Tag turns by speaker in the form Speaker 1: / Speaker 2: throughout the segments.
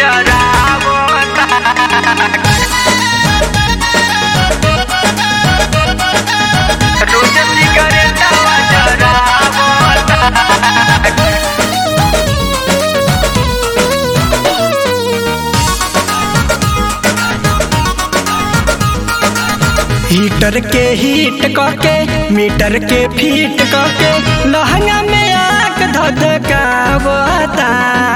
Speaker 1: रोज सिगरेटवा जरावता
Speaker 2: हीटर के हीट कके मीटर के फीट कके लहंगा में आग धधकावता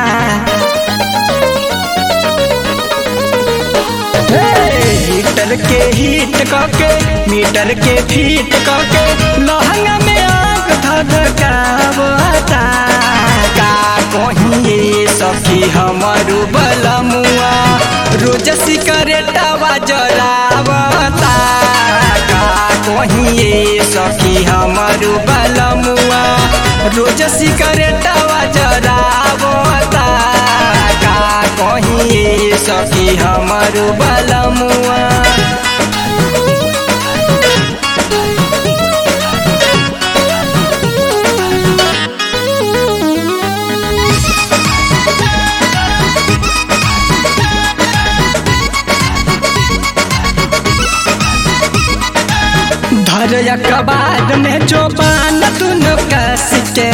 Speaker 2: हे, हीटर के हीट कके मीटर के फीट कके लहंगा में आग धधकावता का कहिए सखी हमरू बलमुआ रोज सिकरेटवा जरावता का कहिए सखी हमरू बलमुआ रोज सिकरेटवा जरावता का कहिए सखी हमरू बलमुआ धर कबाद में जो बान दुनो कस के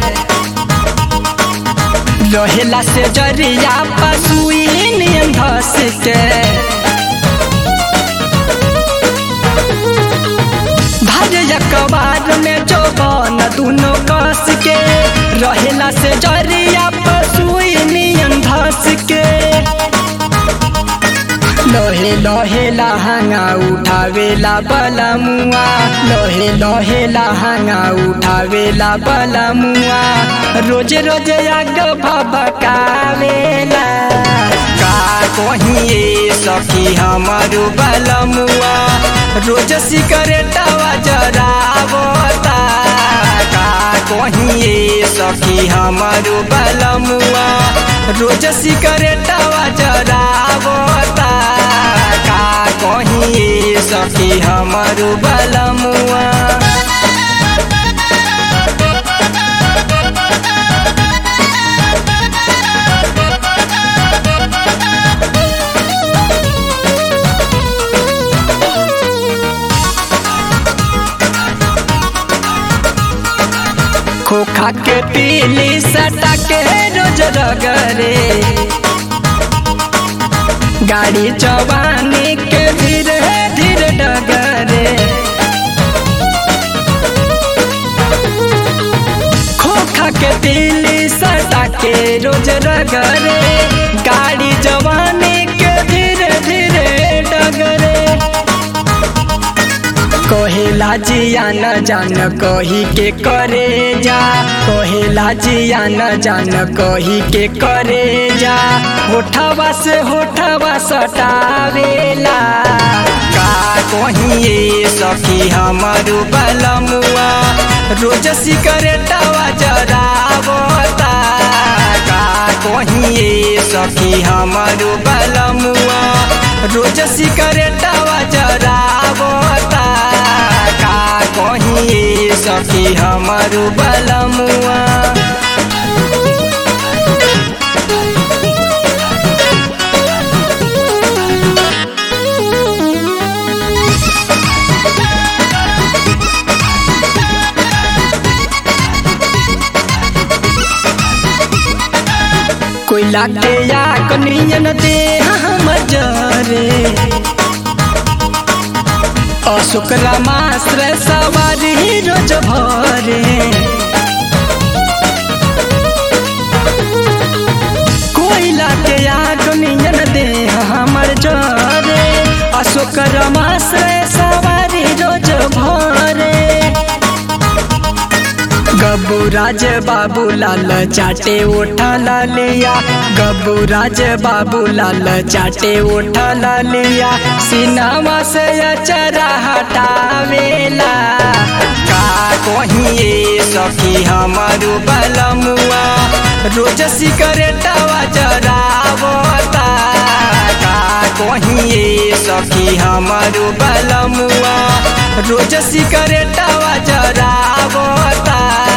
Speaker 2: रहेला से जरिया पसुई नियन धस के धर कबाद में जो बान दुनो कस के रहेला से जरिया पसुई नियन धस के लोहे लोहे लहंगा उठावेला बलमुआ लोहे लोहे लहंगा उठावेला बलमुआ रोज रोज आग भभकावेला का कहिए सखी हमारू बलमुआ रोज सिकरेटवा जरावता का कहिए सखी हमारू बलमुआ रोज सिकरेटवा जरावता का कहिए सखी हमारू बलमुआ खोखा के पीली सटा के रोज रगरे गाड़ी चौबानी के धीरे धीरे डगरे खोखा के पीली सटा के रोज रगरे गाड़ी जवानी के धीरे धीरे डगरे कहेला जिया न जान कही के करे जा कहेला जिया न जान कही के करे जा होठवा से होठवा सटावेला का कहिए सखी हमारू बलमुआ रोज सिकरेटवा जरावता का कहिए सखी हमारू बलमुआ रोज सिकरेटवा जरावता का कहिए सखी हमारू बलमुआ कोयला के आग नियन दे हम जरे अशुक्र मास्र सवारी रोज भरे कोयला के आग नियन दे हमर जरे अशुक्र मास्र सवारी रोज भरे गबू राज बाबू लाल चाटे ओठा लिया गबू राज बाबू लाल चाटे ओठा लिया सिनामा से अचरा हटावेला का कहिए सखी हमारू बलमुआ रोज सिकरेटवा जरावता का कहिए सखी हमारू बलमुआ रोज सिकरेटवा जरावता